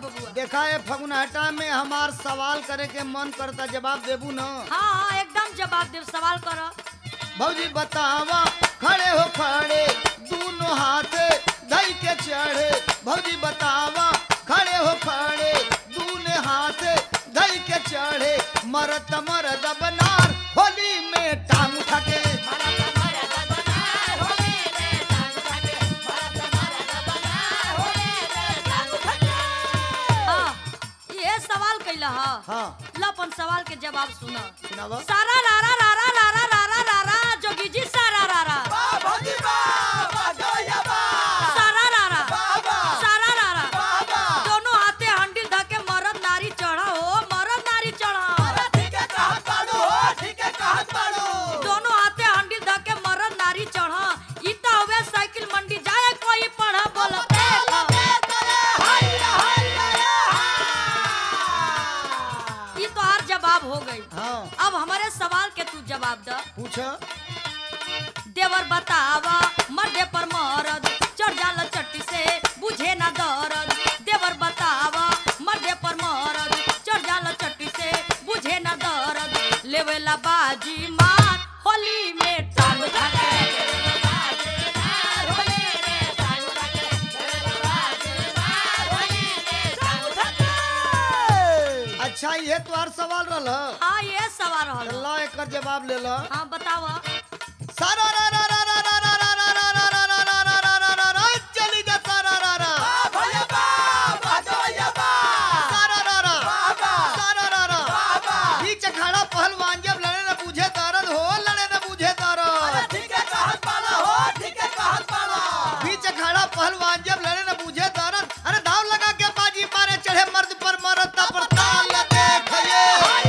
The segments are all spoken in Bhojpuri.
बबुआ देखा है फगुनहटा में हमार सवाल करे के मन करता जवाब देबू न हाँ हाँ एकदम जवाब देव सवाल कर भौजी बतावा खड़े हो खड़े दोनों हाथ धई के चढ़े भौजी बतावा खड़े हो खड़े दोनों हाथ धई के चढ़े मरत मरद बनार होली में टांग उठा के हाँ ये सवाल कैला हा हाँ लपन सवाल के जवाब सुना सुनावा सारा रारा रारा रारा रारा रारा जोगी जी सारा रारा सारा रारा सारा रारा दोनों हाथे हंडिल धके मरद नारी चढ़ा हो मरद नारी चढ़ा दोनों हाथे हंडिल धके मरद नारी चढ़ा ई त हवे साइकिल मंडी जाए कोई पढ़ा बोल ई तो हर जवाब हो गई हाँ अब हमारे सवाल के तू जवाब द पूछ देवर बतावा मर्दे पर मरद चढ़ जाला चट्टी से बुझे ना दर्द देवर बतावा मर्दे पर मरद चढ़ जाला चट्टी से बुझे ना दर्द लेवेला बाजी मार होली में टांग धके अच्छा ये तुम्हार सवाल रहल हाँ ये सवाल रहल अल्लाह एकर जवाब ले लो हाँ बतावा सारा रा रा रा रा रा रा रा रा रा रा रा रा रा रा रा रा रा चली जा सारा रा रा सारा रा रा सारा रा रा बीच अखाड़ा पहलवान जब लड़े न बूझे दर्द हो लड़े न बूझे दर्द बीच अखाड़ा पहलवान जब लड़े न बूझे दर्द अरे दाव लगा के बाजी मारे चढ़े मर्द पर मरद ता पर ताल देखिए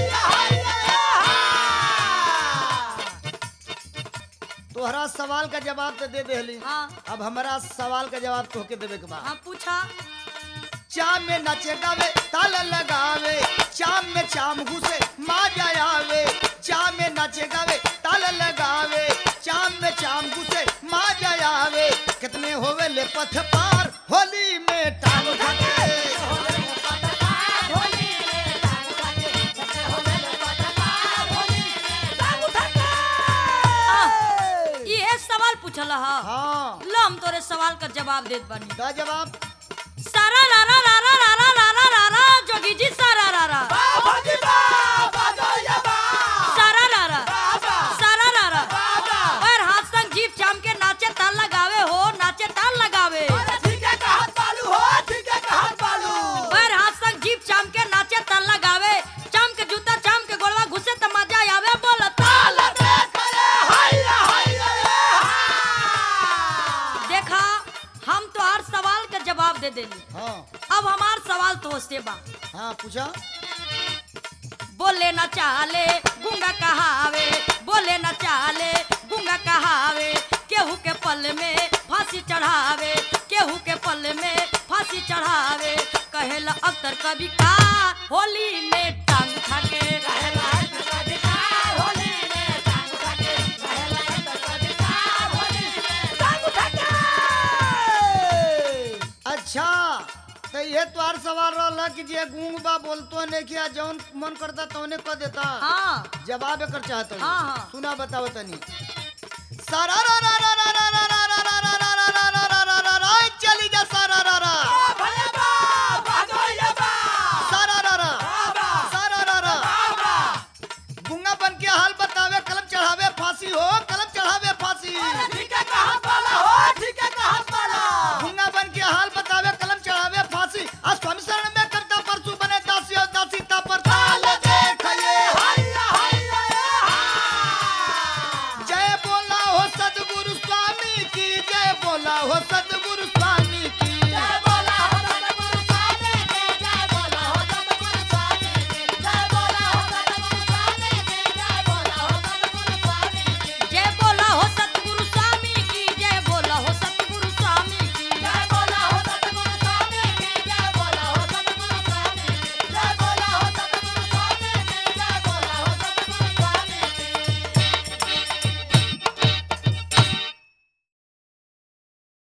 तोहरा सवाल का जवाब तो दे देली हाँ अब हमारा सवाल का जवाब तोहके देवे के बा हाँ पूछा चाम में नचे गावे ताल लगावे चाम में चाम घुसे मा जायावे चाम में नचे गावे ताल लगावे चाम में चाम घुसे मा जायावे कितने होवे ले पथ पार होली में टांग उठा के ये सवाल पूछल हा हाँ लो हम तोरे सवाल का जवाब देत बानी का जवाब सारा रारा रारा रारा रारा रारा जोगी जी सारा रारा सारा रारा सारा रारा और हाथ संग जीप चाम के नाचे ताल लगावे हो नाचे ताल लगावे और हाथ संग जीप चाम के नाचे ताल लगावे चाम के जूता चाम के गोलवा घुसे त मजा आवे बोल ताल देखा हम तो हर सवाल का जवाब दे देली हाँ अब हमार सवाल तो से बा हाँ पूछा बोले न चाले गुंगा कहावे बोले न चाले गुंगा कहावे केहू के पल में फांसी चढ़ावे केहू के पल में फांसी चढ़ावे कहेला अख्तर कभी का होली में टांग खाके अच्छा तो ये तोहार सवाल रहला कि जे गूंग बा बोलतो ने किया जौन मन करता तौने कह देता हाँ जवाब एकर चाहत हाँ, हाँ। सुना बताओ तनी सारा रा रा रा रा रा रा रा रा रा रा